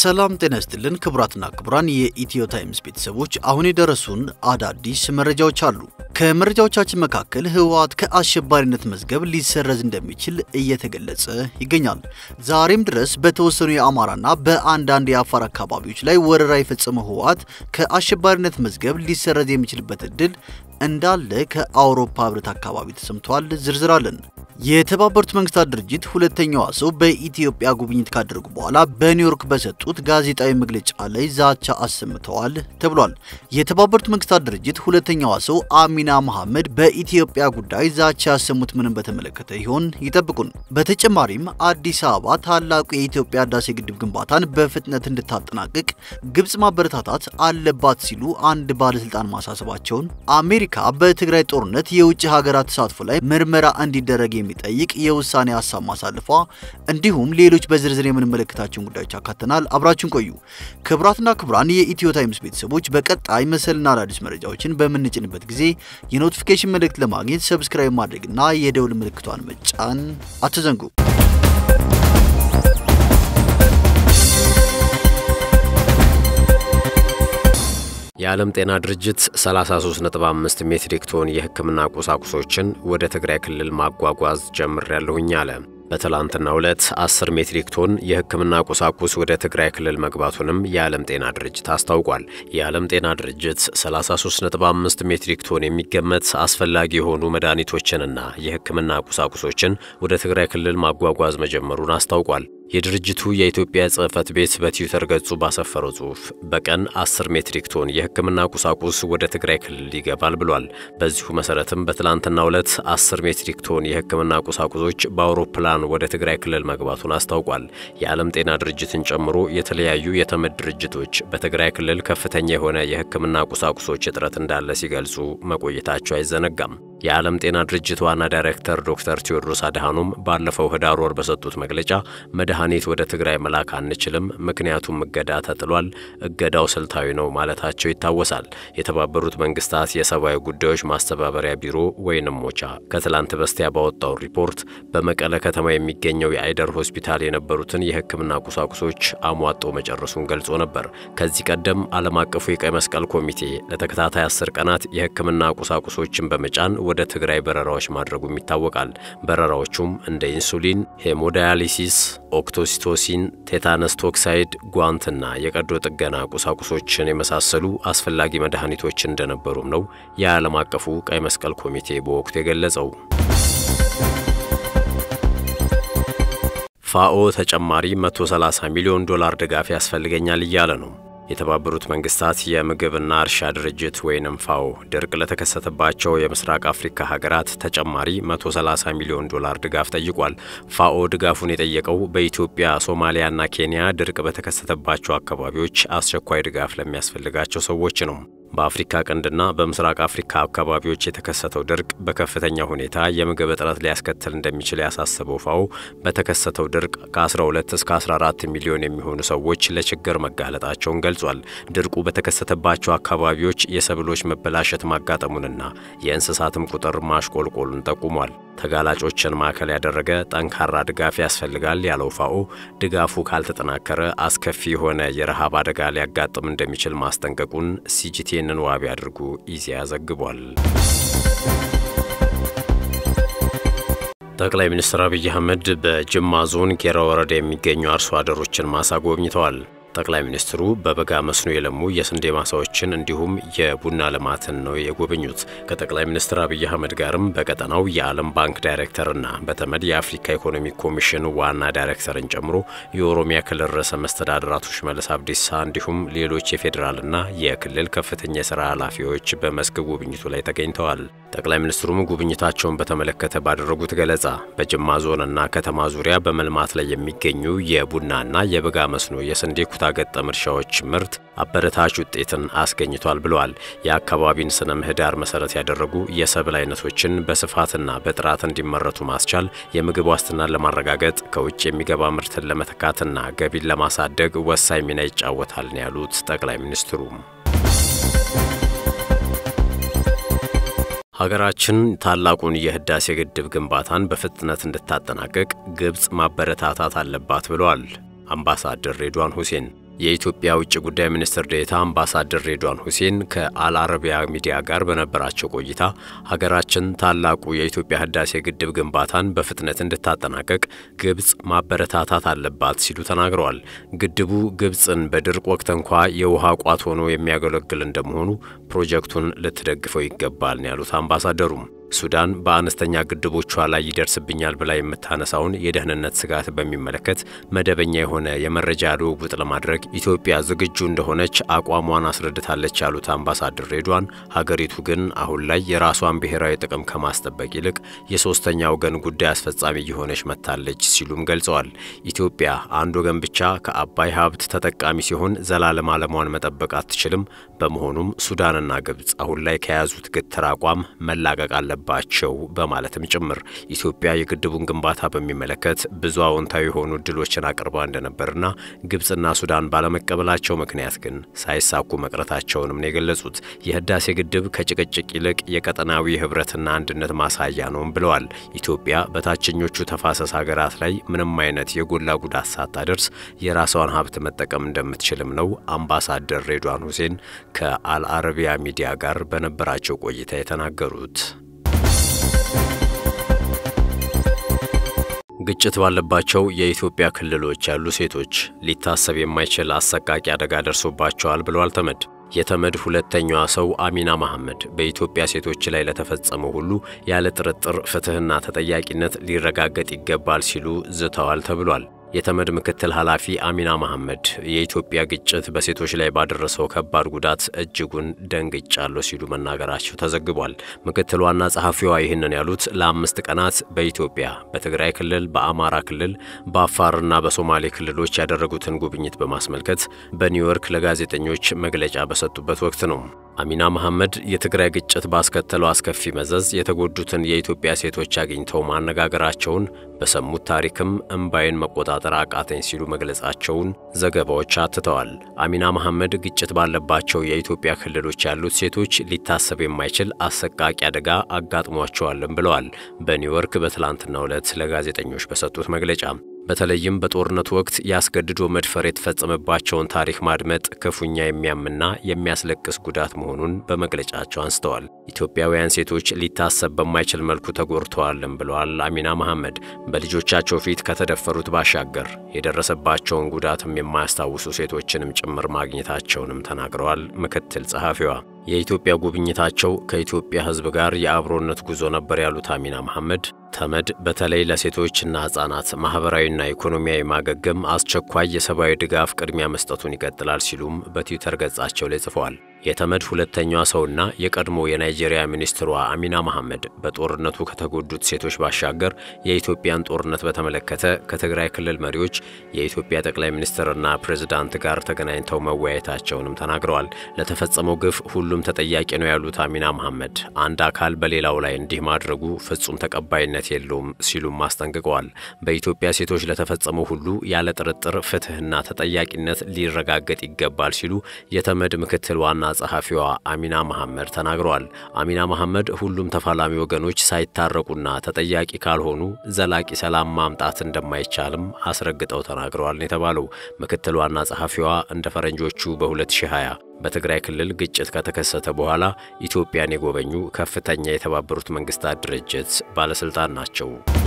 ሰላም ጤና ይስጥልን ክቡራትና ክቡራን የኢትዮ ታይምስ ቤተሰቦች፣ አሁን የደረሱን አዳዲስ መረጃዎች አሉ። ከመረጃዎቻችን መካከል ህወሓት ከአሸባሪነት መዝገብ ሊሰረዝ እንደሚችል እየተገለጸ ይገኛል። ዛሬም ድረስ በተወሰኑ የአማራና በአንዳንድ የአፋር አካባቢዎች ላይ ወረራ የፈጸመው ህወሓት ከአሸባሪነት መዝገብ ሊሰረዝ የሚችልበት እድል እንዳለ ከአውሮፓ ህብረት አካባቢ ተሰምቷል። ዝርዝር አለን። የተባበሩት መንግስታት ድርጅት ሁለተኛዋ ሰው በኢትዮጵያ ጉብኝት ካደረጉ በኋላ በኒውዮርክ በሰጡት ጋዜጣዊ መግለጫ ላይ ዛቻ አሰምተዋል ተብሏል። የተባበሩት መንግስታት ድርጅት ሁለተኛዋ ሰው አሚና መሐመድ በኢትዮጵያ ጉዳይ ዛቻ ያሰሙት ምንም በተመለከተ ይሆን? ይጠብቁን። በተጨማሪም አዲስ አበባ ታላቁ የኢትዮጵያ ህዳሴ ግድብ ግንባታን በፍጥነት እንድታጠናቅቅ ግብጽ ማበረታታት አለባት ሲሉ አንድ ባለስልጣን ማሳሰባቸውን፣ አሜሪካ በትግራይ ጦርነት የውጭ ሀገራት ተሳትፎ ላይ ምርመራ እንዲደረግ የሚጠይቅ የውሳኔ ሀሳብ ማሳለፏ እንዲሁም ሌሎች በዝርዝር የምንመለከታቸውን ጉዳዮች አካተናል። አብራችን ቆዩ። ክቡራትና ክቡራን የኢትዮ ታይምስ ቤተሰቦች በቀጣይ መሰልና አዳዲስ መረጃዎችን በምንጭንበት ጊዜ የኖቲፊኬሽን መልእክት ለማግኘት ሰብስክራይብ ማድረግና የደውል ምልክቷን መጫን አትዘንጉ። የዓለም ጤና ድርጅት 33.5 ሜትሪክ ቶን የሕክምና ቁሳቁሶችን ወደ ትግራይ ክልል ማጓጓዝ ጀምሬያለሁኝ አለ። በትላንትናው ዕለት 10 ሜትሪክ ቶን የሕክምና ቁሳቁስ ወደ ትግራይ ክልል መግባቱንም የዓለም ጤና ድርጅት አስታውቋል። የዓለም ጤና ድርጅት 33.5 ሜትሪክ ቶን የሚገመት አስፈላጊ የሆኑ መድኃኒቶችንና የሕክምና ቁሳቁሶችን ወደ ትግራይ ክልል ማጓጓዝ መጀመሩን አስታውቋል። የድርጅቱ የኢትዮጵያ ጽሕፈት ቤት በትዊተር ገጹ ባሰፈረው ጽሑፍ በቀን 10 ሜትሪክ ቶን የሕክምና ቁሳቁስ ወደ ትግራይ ክልል ይገባል ብሏል። በዚሁ መሰረትም በትላንትናው ዕለት 10 ሜትሪክ ቶን የሕክምና ቁሳቁሶች በአውሮፕላን ወደ ትግራይ ክልል መግባቱን አስታውቋል። የዓለም ጤና ድርጅትን ጨምሮ የተለያዩ የተመድ ድርጅቶች በትግራይ ክልል ከፍተኛ የሆነ የሕክምና ቁሳቁሶች እጥረት እንዳለ ሲገልጹ መቆየታቸው አይዘነጋም። የዓለም ጤና ድርጅት ዋና ዳይሬክተር ዶክተር ቴዎድሮስ አድሃኖም ባለፈው ህዳር ወር በሰጡት መግለጫ መድኃኒት ወደ ትግራይ መላክ አንችልም፣ ምክንያቱም እገዳ ተጥሏል፣ እገዳው ስልታዊ ነው ማለታቸው ይታወሳል። የተባበሩት መንግስታት የሰብአዊ ጉዳዮች ማስተባበሪያ ቢሮ ወይንም ሞቻ ከትላንት በስቲያ ባወጣው ሪፖርት በመቀለ ከተማ የሚገኘው የአይደር ሆስፒታል የነበሩትን የህክምና ቁሳቁሶች አሟጦ መጨረሱን ገልጾ ነበር። ከዚህ ቀደም ዓለም አቀፉ የቀይ መስቀል ኮሚቴ ለተከታታይ አስር ቀናት የህክምና ቁሳቁሶችን በመጫን ወደ ትግራይ በረራዎች ማድረጉም ይታወቃል። በረራዎቹም እንደ ኢንሱሊን፣ ሄሞዳያሊሲስ፣ ኦክቶሲቶሲን፣ ቴታነስ ቶክሳይድ፣ ጓንትና የቀዶ ጥገና ቁሳቁሶችን የመሳሰሉ አስፈላጊ መድኃኒቶች እንደነበሩም ነው የዓለም አቀፉ ቀይ መስቀል ኮሚቴ በወቅቱ የገለጸው። ፋኦ ተጨማሪ 130 ሚሊዮን ዶላር ድጋፍ ያስፈልገኛል እያለ ነው። የተባበሩት መንግስታት የምግብና እርሻ ድርጅት ወይንም ፋኦ ድርቅ ለተከሰተባቸው የምስራቅ አፍሪካ ሀገራት ተጨማሪ 130 ሚሊዮን ዶላር ድጋፍ ጠይቋል። ፋኦ ድጋፉን የጠየቀው በኢትዮጵያ፣ ሶማሊያና ኬንያ ድርቅ በተከሰተባቸው አካባቢዎች አስቸኳይ ድጋፍ ለሚያስፈልጋቸው ሰዎች ነው። በአፍሪካ ቀንድና በምስራቅ አፍሪካ አካባቢዎች የተከሰተው ድርቅ በከፍተኛ ሁኔታ የምግብ እጥረት ሊያስከትል እንደሚችል ያሳሰበው ፋኦ በተከሰተው ድርቅ ከ12 እስከ 14 ሚሊዮን የሚሆኑ ሰዎች ለችግር መጋለጣቸውን ገልጿል። ድርቁ በተከሰተባቸው አካባቢዎች የሰብሎች መበላሸት ማጋጠሙንና የእንስሳትም ቁጥር ማሽቆልቆሉን ጠቁሟል። ተጋላጮችን ማዕከል ያደረገ ጠንካራ ድጋፍ ያስፈልጋል ያለው ፋኦ ድጋፉ ካልተጠናከረ አስከፊ የሆነ የረሃብ አደጋ ሊያጋጥም እንደሚችል ማስጠንቀቁን ሲጂቲኤንን ዋቢ አድርጎ ኢዜአ ዘግቧል። ጠቅላይ ሚኒስትር አብይ አህመድ በጅማ ዞን ጌራ ወረዳ የሚገኙ አርሶ አደሮችን ማሳ ጎብኝተዋል። ጠቅላይ ሚኒስትሩ በበጋ መስኖ የለሙ የስንዴ ማሳዎችን እንዲሁም የቡና ልማትን ነው የጎበኙት። ከጠቅላይ ሚኒስትር አብይ አህመድ ጋርም በቀጠናው የዓለም ባንክ ዳይሬክተርና በተመድ የአፍሪካ ኢኮኖሚ ኮሚሽን ዋና ዳይሬክተርን ጨምሮ የኦሮሚያ ክልል ርዕሰ መስተዳድር አቶ ሽመልስ አብዲሳ እንዲሁም ሌሎች የፌዴራልና የክልል ከፍተኛ የሥራ ኃላፊዎች በመስክ ጉብኝቱ ላይ ተገኝተዋል። ጠቅላይ ሚኒስትሩም ጉብኝታቸውን በተመለከተ ባደረጉት ገለጻ በጅማ ዞንና ከተማ ዙሪያ በመልማት ላይ የሚገኙ የቡናና የበጋ መስኖ የስንዴ ኩታ ገጠም እርሻዎች ምርት አበረታች ውጤትን አስገኝቷል ብለዋል። የአካባቢን ስነ ምህዳር መሰረት ያደረጉ የሰብል አይነቶችን በስፋትና በጥራት እንዲመረቱ ማስቻል የምግብ ዋስትናን ለማረጋገጥ ከውጭ የሚገባ ምርትን ለመተካትና ገቢን ለማሳደግ ወሳኝ ሚና ይጫወታል ነው ያሉት ጠቅላይ ሚኒስትሩ። ሀገራችን ታላቁን የህዳሴ ግድብ ግንባታን በፍጥነት እንድታጠናቀቅ ግብፅ ማበረታታት አለባት ብለዋል አምባሳደር ሬድዋን ሁሴን። የኢትዮጵያ ውጭ ጉዳይ ሚኒስትር ዴኤታ አምባሳደር ሬድዋን ሁሴን ከአልአረቢያ ሚዲያ ጋር በነበራቸው ቆይታ ሀገራችን ታላቁ የኢትዮጵያ ህዳሴ ግድብ ግንባታን በፍጥነት እንድታጠናቀቅ ግብጽ ማበረታታት አለባት ሲሉ ተናግረዋል። ግድቡ ግብጽን በድርቅ ወቅት እንኳ የውሃ ቋት ሆኖ የሚያገለግል እንደመሆኑ ፕሮጀክቱን ልትደግፈው ይገባል ነው ያሉት አምባሳደሩም። ሱዳን በአነስተኛ ግድቦቿ ላይ ይደርስብኛል ብላ የምታነሳውን የደህንነት ስጋት በሚመለከት መደበኛ የሆነ የመረጃ ልውውጥ ለማድረግ ኢትዮጵያ ዝግጁ እንደሆነች አቋሟን አስረድታለች ያሉት አምባሳደር ሬድዋን ሀገሪቱ ግን አሁን ላይ የራሷን ብሔራዊ ጥቅም ከማስጠበቅ ይልቅ የሶስተኛ ወገን ጉዳይ አስፈጻሚ እየሆነች መጥታለች ሲሉም ገልጸዋል። ኢትዮጵያ አንድ ወገን ብቻ ከአባይ ሀብት ተጠቃሚ ሲሆን ዘላለም ዓለሟን መጠበቅ አትችልም። በመሆኑም ሱዳንና ግብጽ አሁን ላይ ከያዙት ግትር አቋም መላቀቅ አለበት ባቸው በማለትም ጭምር ኢትዮጵያ የግድቡን ግንባታ በሚመለከት ብዙ አዎንታዊ የሆኑ እድሎችን አቅርባ እንደነበርና ግብጽና ሱዳን ባለመቀበላቸው ምክንያት ግን ሳይሳኩ መቅረታቸውንም ነው የገለጹት። የህዳሴ ግድብ ከጭቅጭቅ ይልቅ የቀጠናዊ ህብረትና አንድነት ማሳያ ነውም ብለዋል። ኢትዮጵያ በታችኞቹ ተፋሰስ ሀገራት ላይ ምንም አይነት የጎላ ጉዳት ሳታደርስ የራሷን ሀብት መጠቀም እንደምትችልም ነው አምባሳደር ሬድዋን ሁሴን ከአልአረቢያ ሚዲያ ጋር በነበራቸው ቆይታ የተናገሩት። ግጭት ባለባቸው የኢትዮጵያ ክልሎች ያሉ ሴቶች ሊታሰብ የማይችል አሰቃቂ አደጋ ደርሶባቸዋል ብለዋል ተመድ። የተመድ ሁለተኛዋ ሰው አሚና መሐመድ በኢትዮጵያ ሴቶች ላይ ለተፈጸመው ሁሉ ያለ ጥርጥር ፍትሕና ተጠያቂነት ሊረጋገጥ ይገባል ሲሉ ዝተዋል ተብሏል። የተመድ ምክትል ኃላፊ አሚና መሐመድ የኢትዮጵያ ግጭት በሴቶች ላይ ባደረሰው ከባድ ጉዳት እጅጉን ደንግጫለሁ ሲሉ መናገራቸው ተዘግቧል። ምክትል ዋና ጸሐፊዋ ይህንን ያሉት ለአምስት ቀናት በኢትዮጵያ በትግራይ ክልል፣ በአማራ ክልል፣ በአፋርና በሶማሌ ክልሎች ያደረጉትን ጉብኝት በማስመልከት በኒውዮርክ ለጋዜጠኞች መግለጫ በሰጡበት ወቅት ነው። አሚና መሐመድ የትግራይ ግጭት ባስከተለው አስከፊ መዘዝ የተጎዱትን የኢትዮጵያ ሴቶች አግኝተው ማነጋገራቸውን በሰሙት ታሪክም እምባይን መቆጣጠር አቃተኝ ሲሉ መግለጻቸውን ዘገባዎች አትተዋል። አሚና መሐመድ ግጭት ባለባቸው የኢትዮጵያ ክልሎች ያሉት ሴቶች ሊታሰብ የማይችል አሰቃቂ አደጋ አጋጥሟቸዋልም ብለዋል። በኒውዮርክ በትላንትናው ዕለት ለጋዜጠኞች በሰጡት መግለጫ በተለይም በጦርነቱ ወቅት ያስገድዶ መድፈር የተፈጸመባቸውን ታሪክ ማድመጥ ክፉኛ የሚያምና የሚያስለቅስ ጉዳት መሆኑን በመግለጫቸው አንስተዋል። ኢትዮጵያውያን ሴቶች ሊታሰብ በማይችል መልኩ ተጎድተዋልም ብለዋል አሚና መሐመድ። በልጆቻቸው ፊት ከተደፈሩት ባሻገር የደረሰባቸውን ጉዳትም የማያስታውሱ ሴቶችንም ጭምር ማግኘታቸውንም ተናግረዋል። ምክትል ጸሐፊዋ የኢትዮጵያ ጉብኝታቸው ከኢትዮጵያ ሕዝብ ጋር የአብሮነት ጉዞ ነበር ያሉት አሚና መሐመድ ተመድ በተለይ ለሴቶችና ሕፃናት ማኅበራዊና ኢኮኖሚያዊ ማገገም አስቸኳይ የሰብአዊ ድጋፍ ቅድሚያ መስጠቱን ይቀጥላል ሲሉም በትዊተር ገጻቸው ላይ ጽፈዋል። የተመድ ሁለተኛዋ ሰውና የቀድሞ የናይጄሪያ ሚኒስትሯ አሚና መሐመድ በጦርነቱ ከተጎዱት ሴቶች ባሻገር የኢትዮጵያን ጦርነት በተመለከተ ከትግራይ ክልል መሪዎች፣ የኢትዮጵያ ጠቅላይ ሚኒስትርና ፕሬዝዳንት ጋር ተገናኝተው መወያየታቸውንም ተናግረዋል። ለተፈጸመው ግፍ ሁሉም ተጠያቂ ነው ያሉት አሚና መሐመድ አንድ አካል በሌላው ላይ እንዲህ ማድረጉ ፍጹም ተቀባይነት የለውም ሲሉም አስጠንቅቀዋል። በኢትዮጵያ ሴቶች ለተፈጸመው ሁሉ ያለ ጥርጥር ፍትሕና ተጠያቂነት ሊረጋገጥ ይገባል ሲሉ የተመድ ምክትል ዋና ጸሐፊዋ አሚና መሐመድ ተናግረዋል። አሚና መሐመድ ሁሉም ተፋላሚ ወገኖች ሳይታረቁና ተጠያቂ ካልሆኑ ዘላቂ ሰላም ማምጣት እንደማይቻልም አስረግጠው ተናግረዋል ነው የተባለው። ምክትል ዋና ጸሐፊዋ እንደ ፈረንጆቹ በ2020 በትግራይ ክልል ግጭት ከተከሰተ በኋላ ኢትዮጵያን የጎበኙ ከፍተኛ የተባበሩት መንግስታት ድርጅት ባለስልጣን ናቸው።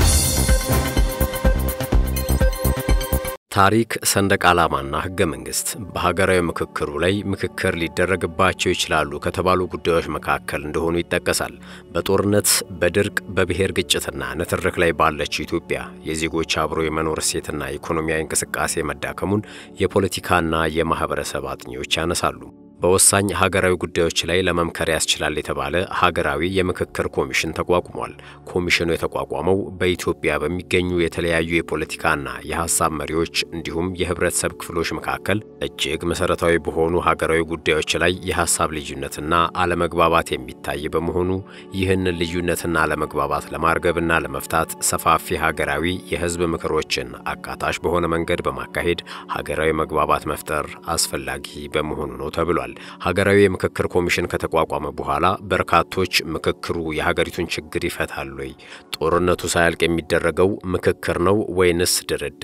ታሪክ፣ ሰንደቅ ዓላማና ሕገ መንግሥት በሀገራዊ ምክክሩ ላይ ምክክር ሊደረግባቸው ይችላሉ ከተባሉ ጉዳዮች መካከል እንደሆኑ ይጠቀሳል። በጦርነት፣ በድርቅ፣ በብሔር ግጭትና ንትርክ ላይ ባለችው ኢትዮጵያ የዜጎች አብሮ የመኖር እሴትና ኢኮኖሚያዊ እንቅስቃሴ መዳከሙን የፖለቲካና የማኅበረሰብ አጥኚዎች ያነሳሉ። በወሳኝ ሀገራዊ ጉዳዮች ላይ ለመምከር ያስችላል የተባለ ሀገራዊ የምክክር ኮሚሽን ተቋቁሟል። ኮሚሽኑ የተቋቋመው በኢትዮጵያ በሚገኙ የተለያዩ የፖለቲካና የሀሳብ መሪዎች እንዲሁም የህብረተሰብ ክፍሎች መካከል እጅግ መሰረታዊ በሆኑ ሀገራዊ ጉዳዮች ላይ የሀሳብ ልዩነትና አለመግባባት የሚታይ በመሆኑ ይህንን ልዩነትና አለመግባባት ለማርገብና ለመፍታት ሰፋፊ ሀገራዊ የህዝብ ምክሮችን አካታች በሆነ መንገድ በማካሄድ ሀገራዊ መግባባት መፍጠር አስፈላጊ በመሆኑ ነው ተብሏል። ሀገራዊ የምክክር ኮሚሽን ከተቋቋመ በኋላ በርካቶች ምክክሩ የሀገሪቱን ችግር ይፈታል ወይ? ጦርነቱ ሳያልቅ የሚደረገው ምክክር ነው ወይንስ ድርድር?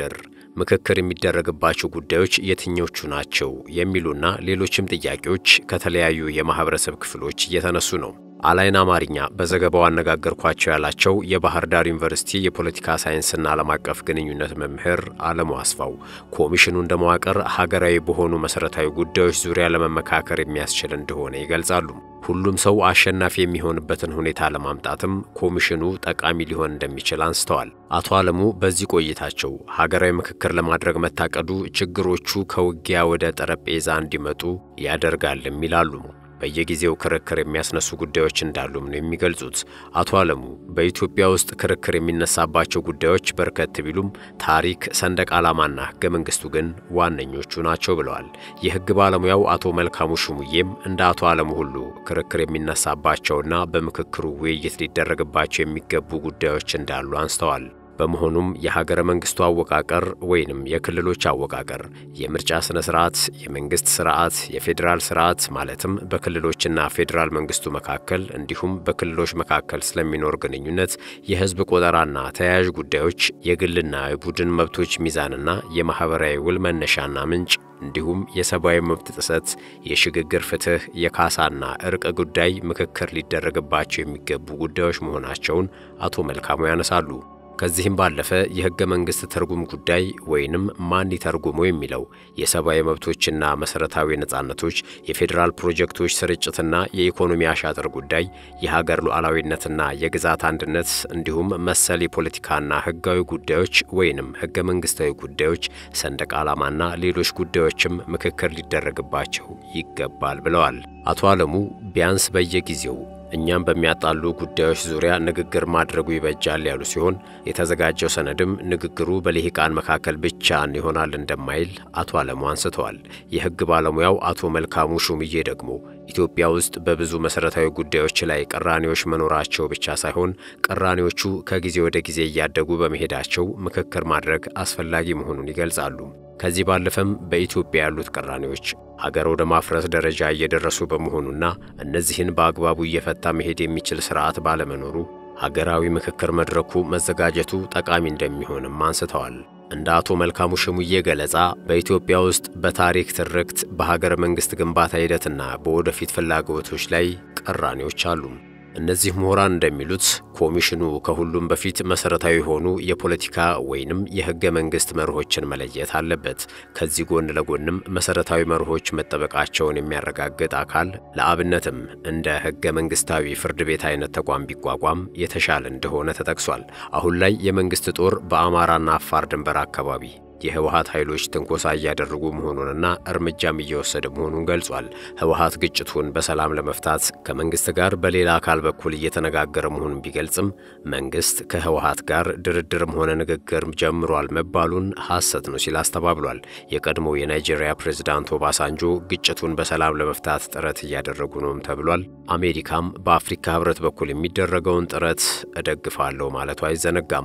ምክክር የሚደረግባቸው ጉዳዮች የትኞቹ ናቸው የሚሉና ሌሎችም ጥያቄዎች ከተለያዩ የማህበረሰብ ክፍሎች እየተነሱ ነው። አላይን አማርኛ በዘገባው አነጋገርኳቸው ያላቸው የባህር ዳር ዩኒቨርሲቲ የፖለቲካ ሳይንስና ዓለም አቀፍ ግንኙነት መምህር አለሙ አስፋው ኮሚሽኑ እንደ መዋቅር ሀገራዊ በሆኑ መሠረታዊ ጉዳዮች ዙሪያ ለመመካከር የሚያስችል እንደሆነ ይገልጻሉ። ሁሉም ሰው አሸናፊ የሚሆንበትን ሁኔታ ለማምጣትም ኮሚሽኑ ጠቃሚ ሊሆን እንደሚችል አንስተዋል። አቶ አለሙ በዚህ ቆይታቸው ሀገራዊ ምክክር ለማድረግ መታቀዱ ችግሮቹ ከውጊያ ወደ ጠረጴዛ እንዲመጡ ያደርጋልም ይላሉ። በየጊዜው ክርክር የሚያስነሱ ጉዳዮች እንዳሉም ነው የሚገልጹት። አቶ አለሙ በኢትዮጵያ ውስጥ ክርክር የሚነሳባቸው ጉዳዮች በርከት ቢሉም ታሪክ፣ ሰንደቅ ዓላማና ሕገ መንግሥቱ ግን ዋነኞቹ ናቸው ብለዋል። የሕግ ባለሙያው አቶ መልካሙ ሽሙዬም እንደ አቶ አለሙ ሁሉ ክርክር የሚነሳባቸውና በምክክሩ ውይይት ሊደረግባቸው የሚገቡ ጉዳዮች እንዳሉ አንስተዋል። በመሆኑም የሀገረ መንግስቱ አወቃቀር ወይንም የክልሎች አወቃቀር፣ የምርጫ ስነ ስርዓት፣ የመንግስት ስርዓት፣ የፌዴራል ስርዓት ማለትም በክልሎችና ፌዴራል መንግስቱ መካከል እንዲሁም በክልሎች መካከል ስለሚኖር ግንኙነት፣ የህዝብ ቆጠራና ተያያዥ ጉዳዮች፣ የግልና የቡድን መብቶች ሚዛንና የማህበራዊ ውል መነሻና ምንጭ እንዲሁም የሰብአዊ መብት ጥሰት፣ የሽግግር ፍትህ፣ የካሳና እርቅ ጉዳይ ምክክር ሊደረግባቸው የሚገቡ ጉዳዮች መሆናቸውን አቶ መልካሙ ያነሳሉ። ከዚህም ባለፈ የህገ መንግስት ትርጉም ጉዳይ ወይንም ማን ይተርጉመው የሚለው የሰብአዊ መብቶችና መሰረታዊ ነጻነቶች፣ የፌዴራል ፕሮጀክቶች ስርጭትና የኢኮኖሚ አሻጥር ጉዳይ፣ የሀገር ሉዓላዊነትና የግዛት አንድነት እንዲሁም መሰል የፖለቲካና ህጋዊ ጉዳዮች ወይንም ህገ መንግስታዊ ጉዳዮች፣ ሰንደቅ ዓላማና ሌሎች ጉዳዮችም ምክክር ሊደረግባቸው ይገባል ብለዋል። አቶ አለሙ ቢያንስ በየጊዜው እኛም በሚያጣሉ ጉዳዮች ዙሪያ ንግግር ማድረጉ ይበጃል ያሉ ሲሆን የተዘጋጀው ሰነድም ንግግሩ በልሂቃን መካከል ብቻ ይሆናል እንደማይል አቶ አለሙ አንስተዋል። የህግ ባለሙያው አቶ መልካሙ ሹምዬ ደግሞ ኢትዮጵያ ውስጥ በብዙ መሠረታዊ ጉዳዮች ላይ ቅራኔዎች መኖራቸው ብቻ ሳይሆን ቅራኔዎቹ ከጊዜ ወደ ጊዜ እያደጉ በመሄዳቸው ምክክር ማድረግ አስፈላጊ መሆኑን ይገልጻሉ። ከዚህ ባለፈም በኢትዮጵያ ያሉት ቅራኔዎች ሀገር ወደ ማፍረስ ደረጃ እየደረሱ በመሆኑና እነዚህን በአግባቡ እየፈታ መሄድ የሚችል ስርዓት ባለመኖሩ ሀገራዊ ምክክር መድረኩ መዘጋጀቱ ጠቃሚ እንደሚሆንም አንስተዋል። እንደ አቶ መልካሙ ሽሙዬ ገለጻ በኢትዮጵያ ውስጥ በታሪክ ትርክት፣ በሀገረ መንግሥት ግንባታ ሂደትና በወደፊት ፍላጎቶች ላይ ቅራኔዎች አሉ። እነዚህ ምሁራን እንደሚሉት ኮሚሽኑ ከሁሉም በፊት መሰረታዊ የሆኑ የፖለቲካ ወይንም የህገ መንግስት መርሆችን መለየት አለበት። ከዚህ ጎን ለጎንም መሰረታዊ መርሆች መጠበቃቸውን የሚያረጋግጥ አካል ለአብነትም እንደ ህገ መንግስታዊ ፍርድ ቤት አይነት ተቋም ቢቋቋም የተሻለ እንደሆነ ተጠቅሷል። አሁን ላይ የመንግስት ጦር በአማራና አፋር ድንበር አካባቢ የህወሀት ኃይሎች ትንኮሳ እያደረጉ መሆኑንና እርምጃም እየወሰደ መሆኑን ገልጿል። ህወሀት ግጭቱን በሰላም ለመፍታት ከመንግስት ጋር በሌላ አካል በኩል እየተነጋገረ መሆኑን ቢገልጽም መንግስት ከህወሀት ጋር ድርድርም ሆነ ንግግር ጀምሯል መባሉን ሐሰት ነው ሲል አስተባብሏል። የቀድሞው የናይጄሪያ ፕሬዝዳንት ኦባሳንጆ ግጭቱን በሰላም ለመፍታት ጥረት እያደረጉ ነውም ተብሏል። አሜሪካም በአፍሪካ ህብረት በኩል የሚደረገውን ጥረት እደግፋለሁ ማለቱ አይዘነጋም።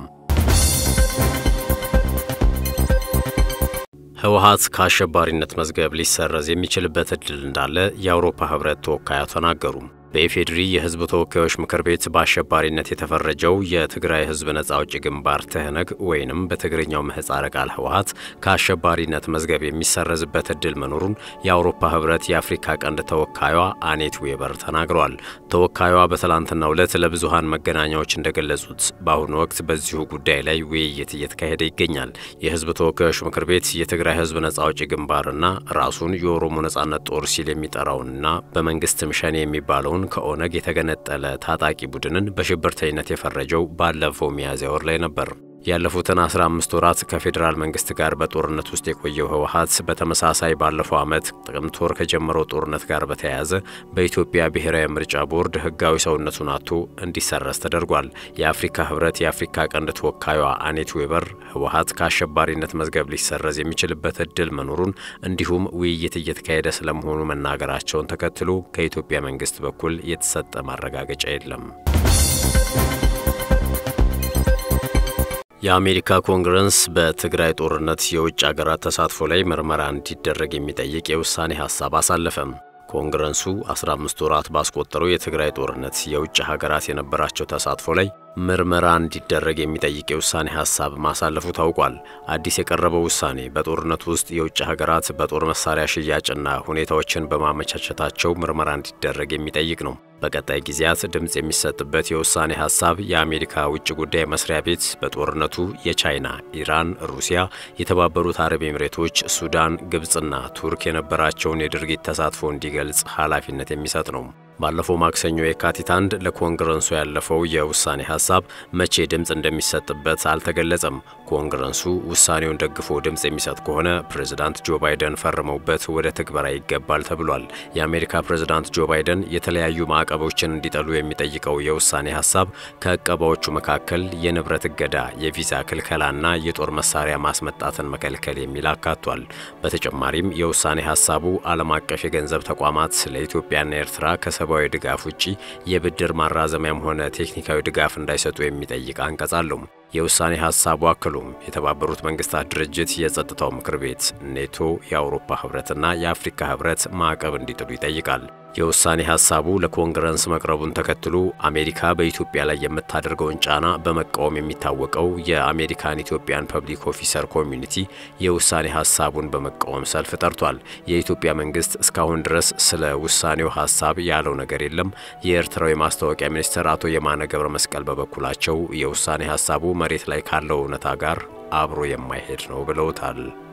ህወሀት ከአሸባሪነት መዝገብ ሊሰረዝ የሚችልበት ዕድል እንዳለ የአውሮፓ ህብረት ተወካያ ተናገሩ። በኢፌዴሪ የህዝብ ተወካዮች ምክር ቤት በአሸባሪነት የተፈረጀው የትግራይ ህዝብ ነጻ አውጪ ግንባር ትህነግ ወይንም በትግርኛው ምህጻረ ቃል ህወሀት ከአሸባሪነት መዝገብ የሚሰረዝበት ዕድል መኖሩን የአውሮፓ ህብረት የአፍሪካ ቀንድ ተወካዩዋ አኔት ዌበር ተናግረዋል። ተወካዩዋ በትላንትናው ዕለት ለብዙሃን መገናኛዎች እንደገለጹት በአሁኑ ወቅት በዚሁ ጉዳይ ላይ ውይይት እየተካሄደ ይገኛል። የህዝብ ተወካዮች ምክር ቤት የትግራይ ህዝብ ነጻ አውጪ ግንባርና ራሱን የኦሮሞ ነጻነት ጦር ሲል የሚጠራውንና በመንግስትም ሸኔ የሚባለውን ከኦነግ የተገነጠለ ታጣቂ ቡድንን በሽብርተኝነት የፈረጀው ባለፈው ሚያዝያ ወር ላይ ነበር። ያለፉትን 15 ወራት ከፌዴራል መንግስት ጋር በጦርነት ውስጥ የቆየው ህወሀት በተመሳሳይ ባለፈው ዓመት ጥቅምት ወር ከጀመረው ጦርነት ጋር በተያያዘ በኢትዮጵያ ብሔራዊ ምርጫ ቦርድ ህጋዊ ሰውነቱን አጥቶ እንዲሰረዝ ተደርጓል። የአፍሪካ ህብረት የአፍሪካ ቀንድ ተወካዩዋ አኔት ዌበር ህወሀት ከአሸባሪነት መዝገብ ሊሰረዝ የሚችልበት እድል መኖሩን እንዲሁም ውይይት እየተካሄደ ስለመሆኑ መናገራቸውን ተከትሎ ከኢትዮጵያ መንግስት በኩል የተሰጠ ማረጋገጫ የለም። የአሜሪካ ኮንግረስ በትግራይ ጦርነት የውጭ አገራት ተሳትፎ ላይ ምርመራ እንዲደረግ የሚጠይቅ የውሳኔ ሐሳብ አሳለፈም። ኮንግረሱ 15 ወራት ባስቆጠረው የትግራይ ጦርነት የውጭ ሀገራት የነበራቸው ተሳትፎ ላይ ምርመራ እንዲደረግ የሚጠይቅ የውሳኔ ሀሳብ ማሳለፉ ታውቋል። አዲስ የቀረበው ውሳኔ በጦርነቱ ውስጥ የውጭ ሀገራት በጦር መሳሪያ ሽያጭና ሁኔታዎችን በማመቻቸታቸው ምርመራ እንዲደረግ የሚጠይቅ ነው። በቀጣይ ጊዜያት ድምፅ የሚሰጥበት የውሳኔ ሀሳብ የአሜሪካ ውጭ ጉዳይ መስሪያ ቤት በጦርነቱ የቻይና፣ ኢራን፣ ሩሲያ፣ የተባበሩት አረብ ኤምሬቶች፣ ሱዳን፣ ግብፅና ቱርክ የነበራቸውን የድርጊት ተሳትፎ እንዲገልጽ ኃላፊነት የሚሰጥ ነው። ባለፈው ማክሰኞ የካቲት አንድ ለኮንግረሱ ያለፈው የውሳኔ ሀሳብ መቼ ድምፅ እንደሚሰጥበት አልተገለጸም። ኮንግረሱ ውሳኔውን ደግፎ ድምፅ የሚሰጥ ከሆነ ፕሬዝዳንት ጆ ባይደን ፈርመውበት ወደ ትግበራ ይገባል ተብሏል። የአሜሪካ ፕሬዝዳንት ጆ ባይደን የተለያዩ ማዕቀቦችን እንዲጠሉ የሚጠይቀው የውሳኔ ሀሳብ ከዕቀባዎቹ መካከል የንብረት እገዳ፣ የቪዛ ክልከላና የጦር መሳሪያ ማስመጣትን መከልከል የሚል አካቷል። በተጨማሪም የውሳኔ ሀሳቡ ዓለም አቀፍ የገንዘብ ተቋማት ለኢትዮጵያና ኤርትራ ከሰብአዊ ድጋፍ ውጪ የብድር ማራዘሚያም ሆነ ቴክኒካዊ ድጋፍ እንዳይሰጡ የሚጠይቅ አንቀጽ አለው። የውሳኔ ሀሳቡ አክሎም የተባበሩት መንግስታት ድርጅት የጸጥታው ምክር ቤት፣ ኔቶ፣ የአውሮፓ ህብረትና የአፍሪካ ህብረት ማዕቀብ እንዲጥሉ ይጠይቃል። የውሳኔ ሀሳቡ ለኮንግረስ መቅረቡን ተከትሎ አሜሪካ በኢትዮጵያ ላይ የምታደርገውን ጫና በመቃወም የሚታወቀው የአሜሪካን ኢትዮጵያን ፐብሊክ ኦፊሰር ኮሚዩኒቲ የውሳኔ ሀሳቡን በመቃወም ሰልፍ ጠርቷል። የኢትዮጵያ መንግስት እስካሁን ድረስ ስለ ውሳኔው ሀሳብ ያለው ነገር የለም። የኤርትራው የማስታወቂያ ሚኒስትር አቶ የማነ ገብረ መስቀል በበኩላቸው የውሳኔ ሀሳቡ መሬት ላይ ካለው እውነታ ጋር አብሮ የማይሄድ ነው ብለውታል።